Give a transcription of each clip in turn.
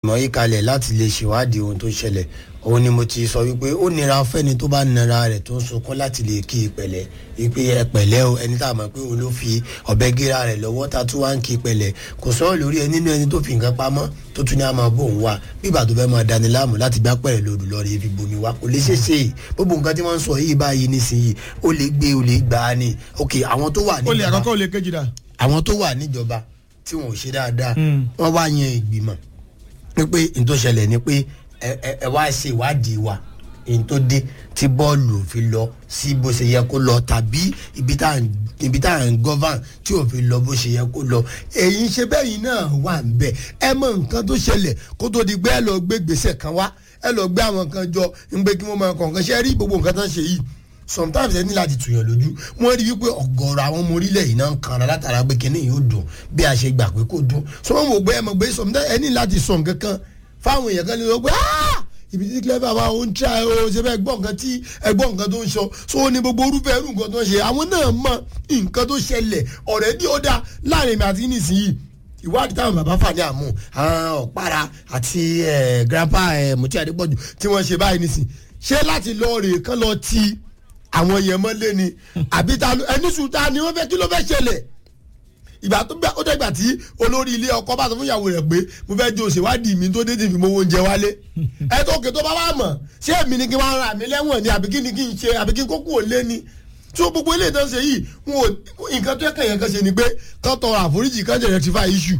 ìgbìmọ̀ yìí kalẹ̀ láti lè ṣèwádìí ohun tó ṣẹlẹ̀ òun ni mo ti sọ wípé ó nira fẹ́ni tó bá nara rẹ̀ tó ń sunkún láti lè kí ìpẹ̀lẹ́ wípé ẹ pẹ̀lẹ́ o ẹni tá a mọ̀ pé òun ló fi ọ̀bẹ gíra rẹ̀ lọ́wọ́ tá a tún wá ń kí ìpẹ̀lẹ́ kò sọ̀rọ̀ lórí ẹ nínú ẹni tó fi nǹkan pamọ́ tó tún ní a máa bò ń wá bíbà tó fẹ́ máa dani láàmú láti gbá pẹ̀rẹ̀ lòdù lọ́ọ̀rẹ́ fi bomi wá kò lè ṣeéṣe yìí gbogbo nǹkan tí wọ́n ń sọ yìí báyìí nísìnyí ó lè gbé ó lè gbà á ni ok àwọn tó wà ó lè níjọba àkọ́kọ́ ó lè kejì dà. àwọn tó wà níjọba tí wọn ò ṣe dáadáa wọ́n wá yan ìgbìmọ̀ pé n tó ṣẹlẹ̀ ni pé ẹ ẹ ẹ wá ṣe ìwádìí wa n tó dé tí bọ́ọ̀lù ò fi lọ sí bó ṣe yẹ kó lọ tàbí ibi tá à ń ibi tá à ń govern tí ò fi lọ bó ṣe yẹ kó lọ èyí ṣe bẹ́ẹ̀ yìí náà wà ń bẹ̀ ẹ mọ nǹkan tó ṣẹlẹ̀ kó tó di pé ẹ lọ gbé gbèsè kan wá ẹ lọ gbé àwọn kan jọ ń gbé kí wọ́n máa kọ̀ọ̀kan ṣe rí gbogbo nǹkan tó ń ṣe yìí sometimes ẹ ní láti tùyàn lójú wọ́n rí wípé ọ̀gọ̀rọ̀ àwọn ọmọ orílẹ̀ yìí náà ń kanra látara pé kíní yóò dùn bí a ṣe gbà pé kò dùn so wọ́n wò pé ẹ mọ̀ pé sometimes ẹ ní láti sọ nǹkan kan fáwọn èèyàn kan ní wọ́n pé "Ah! ibi tí clever bá ń tra ẹ o ṣe fẹ́ gbọ́ nǹkan tí ẹ gbọ́ nǹkan tó ń sọ so ó ní gbogbo orúfẹ́ irú nǹkan tó ń ṣe àwọn náà mọ nǹkan tó ṣẹlẹ̀ ọ̀rẹ́ dí ó dá láàrin mi àti nísìnyí ìwádìí táwọn bàbá fàdé àmú àwọn ọ̀pára àti eh, grandpa eh, mutí adépọ̀jù tí wọ́n ṣe báyìí nísìn ṣé láti lọ rè kán lọ ti àwọn yẹn mọ́lé ni àbí ta ló- ẹni sùn ta ni wọ́n fẹ́ kí ló fẹ́ ṣẹlẹ̀ ìgbà tó gbà ó dẹ́gbà tí olórí ilé ọkọ bá sọ fún ìyàwó rẹ̀ pé mo fẹ́ jó ṣèwádìí mi tó dé tí fi mọ oúnjẹ wálé ẹ tó kè tó bá wà mọ̀ ṣé èmi ni kí wọ́n ra mi lẹ́wọ̀n ni àbí kí ni kí n ṣe àbí kí n kókó ò lé ni tí o gbogbo ilé ìtàn ṣe yìí wọn ò nǹkan tó yẹ kàn yẹn kan ṣe ni pé kán tọrọ àforíjì kán jẹ rectify issue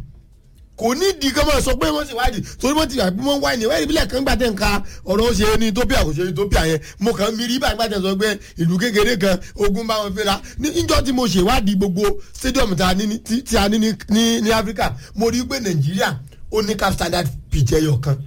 kò ní di kán máa sọ pé wọ́n sì wádìí torí wọ́n ti gbà pé wọ́n wá ní wáyé ìbílẹ̀ kan gbàtẹ́ nǹka ọ̀rọ̀ ó ṣe ní ethiopia kò ṣe ní ethiopia yẹn mo kàn ń mi rí báyìí gbàtẹ́ sọ pé ìlú kékeré kan ogun bá wọn fẹ́ra ní níjọ́ tí mo ṣèwádìí gbogbo stadium tí a ní ní- tí tí a ní ní- ní ní africa mo rí pé nàìjíríà ó ní cap standard pitch ẹyọ kan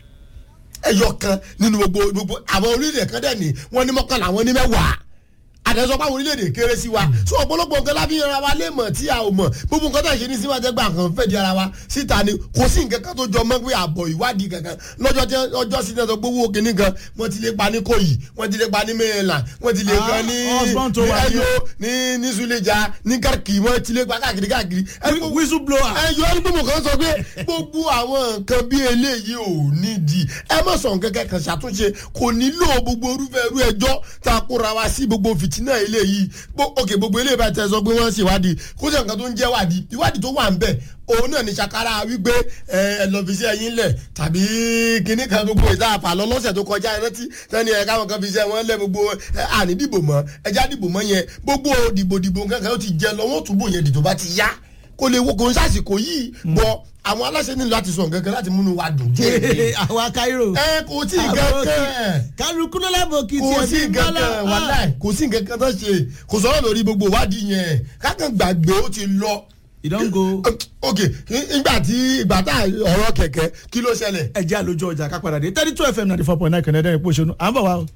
ẹyọ kan nínú gbogbo gbogbo àwọn orílẹ̀ kan dẹ̀ ní wọ́n ní mọ́kànlá wọ́n ní mẹ́wàá àdẹ́sọ́ pàwọn orílẹ̀-èdè kéré sí wa so ọ̀pọ̀lọpọ̀ nǹkan láfi ń ra wa lé mọ̀ tí a ò mọ̀ gbogbo nǹkan tó ń ṣe ní síwájú gbà kan fẹ́ di ara wa síta ni kò sí nǹkan kan tó jọ mọ́ pé àbọ̀ ìwádìí kankan lọ́jọ́ tí ọjọ́ sí náà tó gbowó kínní kan wọ́n ti lè pa ní kòyí wọ́n ti lè pa ní maryland wọ́n ti lè Ah, pa ní husband tó ní wà ní- ẹyọ ní ní suleja ní kárìkì wọ́n ti lè pa káàkiri káàkiri ẹni gbogbo- whistle blower. ẹ yọ ẹni gbogbo kan sọ pé gbogbo àwọn nǹkan bí eléyìí ò nídìí ẹ má sọ nǹkan kẹkàn ṣàtúnṣe kò nílò gbogbo orúfẹ́ irú ẹjọ́ tá a kóra wa sí gbogbo fìtínà eléyìí Gbo- ok gbogbo eléyìí bá tẹ sọ pé wọ́n ṣèwádìí kó sẹ́ nǹkan tó ń jẹ́ wádìí ìwádìí tó wà ń bẹ̀ òun náà ní sakara wípé ẹ ẹ lọ fi iṣẹ́ yín lẹ̀ tàbí kinní kan gbogbo ìta àpàlọ́ lọ́sẹ̀ tó kọjá ẹ rántí sẹ́ni ẹ̀ káwọn kan fi iṣẹ́ wọn lẹ̀ gbogbo ẹ àní dìbò mọ́ ẹja dìbò mọ́ yẹn gbogbo dìbò dìbò nǹkan kan ó ti jẹ lọ wọ́n túbọ̀ yẹn dìtò bá ti yá kò lè wo kò ń sàsìkò yìí bọ àwọn aláṣẹ nílò láti sọ nǹkan kan láti múnú wa dùn díẹ̀ àwa cairo. ẹ kò tí ì kankan kálukú ló lẹ́bùn kìtì kò ẹ̀ sí bí nǹkan bọ́lá. kan wàláì kò sí nǹkan kan tó ṣe kò sọ̀rọ̀ lórí gbogbo ìwádìí yẹn kákan gbàgbé ó ti lọ. ìdánwò ok ìgbà tí ìgbà tá ọ̀rọ̀ kẹ̀kẹ́ kí ló ṣẹlẹ̀. ẹjẹ́ àlójọ ọjà ká padà dé thirty two fm ninety four point nine kẹ̀nẹ́dẹ́ ìpò òṣèlú à ń bọ̀ wá o.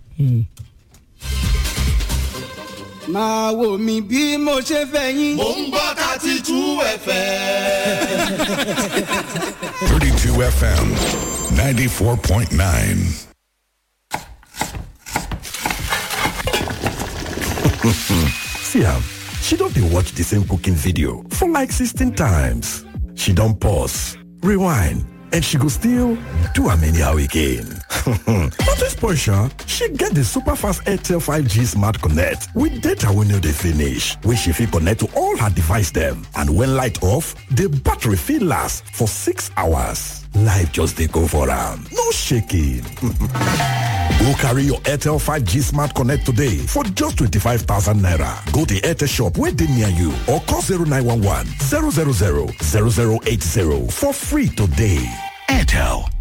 máa wò mí bí mo ṣe fẹ́ yín. Mo ń gbọ́ thirty two ẹ̀fẹ̀. 32 FM 94.9. See am, she don dey watch the same cooking video for like 16 times. She don pause, rewind, and she go still do am anyhow again. Not to spoil sha, she get the super fast Airtel 5G Smart Connect with data wey no dey finish, wey she fit connect to all her device dem. And when light off, the battery fit last for 6 hours. Life just dey go for am, no shaking. Go carry your Airtel 5G Smart Connect today for just 25,000 naira. Go to Airtel shop where they near you or call 0911 000 0080 for free today. Airtel.